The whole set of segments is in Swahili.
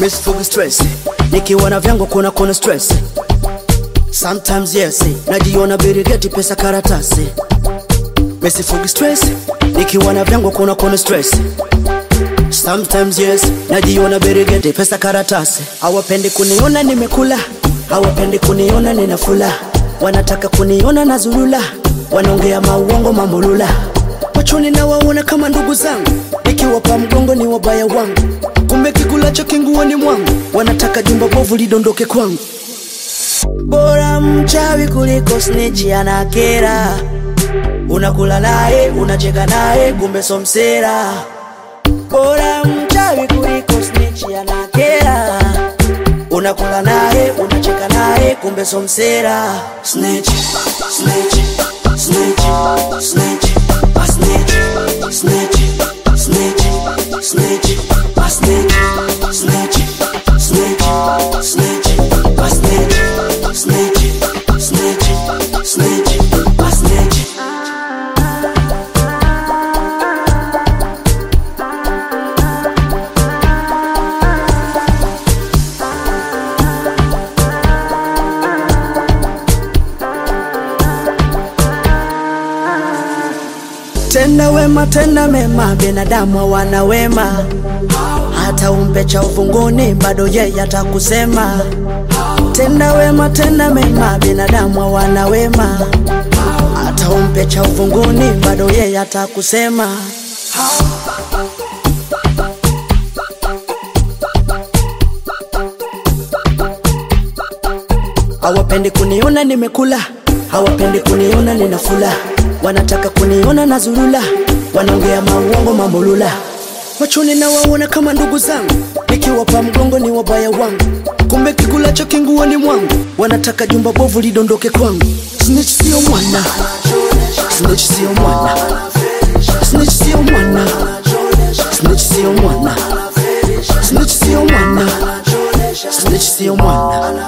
Misifugi stress nikiwa na vyangu kuna kuna stress sometimes yes najiona birigeti pesa karatasi Misifugi stress nikiwa na vyangu kuna kuna stress sometimes yes najiona birigeti pesa karatasi hawapendi kuniona nimekula hawapendi kuniona ninafula wanataka kuniona na zulula wanaongea mauongo mambolula machoni na waona kama ndugu zangu nikiwapa mgongo ni wabaya wangu kumbe kikulacho kinguoni mwangu wanataka jumba bovu lidondoke kwangu bora mchawi kuliko snitch anakera unakula naye unacheka naye kumbe somsera bora mchawi kuliko snitch anakera unakula naye unacheka naye kumbe somsera snitch snitch snitch snitch a snitch snitch snitch snitch a snitch snitch snitch snitch a snitch snitch snitch snitch a snitch Tenda wema, tenda mema, binadamu hawana wema. Hata umpe cha ufunguni, bado yeye atakusema. Tenda wema, tenda mema, binadamu hawana wema. Hata umpe cha ufunguni, bado yeye atakusema. Hawapendi kuniona nimekula, hawapendi kuniona ninafula, wanataka kuniona na zulula, wanaongea mauongo mambolula. Machoni na waona kama ndugu zangu, nikiwapa mgongo ni wabaya wangu, kumbe kikulacho kinguoni mwangu, wanataka jumba bovu lidondoke kwangu. Snitch sio mwana, snitch sio mwana, snitch sio mwana, snitch sio mwana, snitch sio mwana, snitch sio mwana.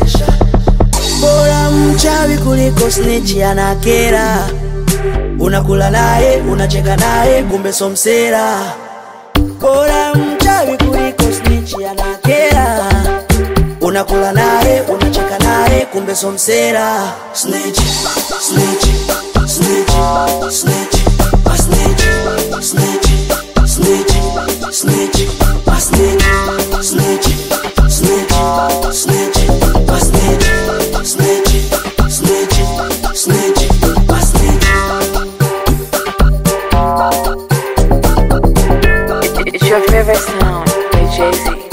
Bora mchawi kuliko snitch anakera. Unakula naye, unacheka naye, kumbe somsera. Bora mchawi kuliko snitch anakera. Unakula naye, unacheka naye, kumbe somsera. Snitch, snitch, snitch, snitch, a snitch, snitch, snitch, snitch, a snitch, snitch, snitch, snitch, a snitch, snitch, snitch, snitch, a snitch. It's your favorite sound by Jay Z.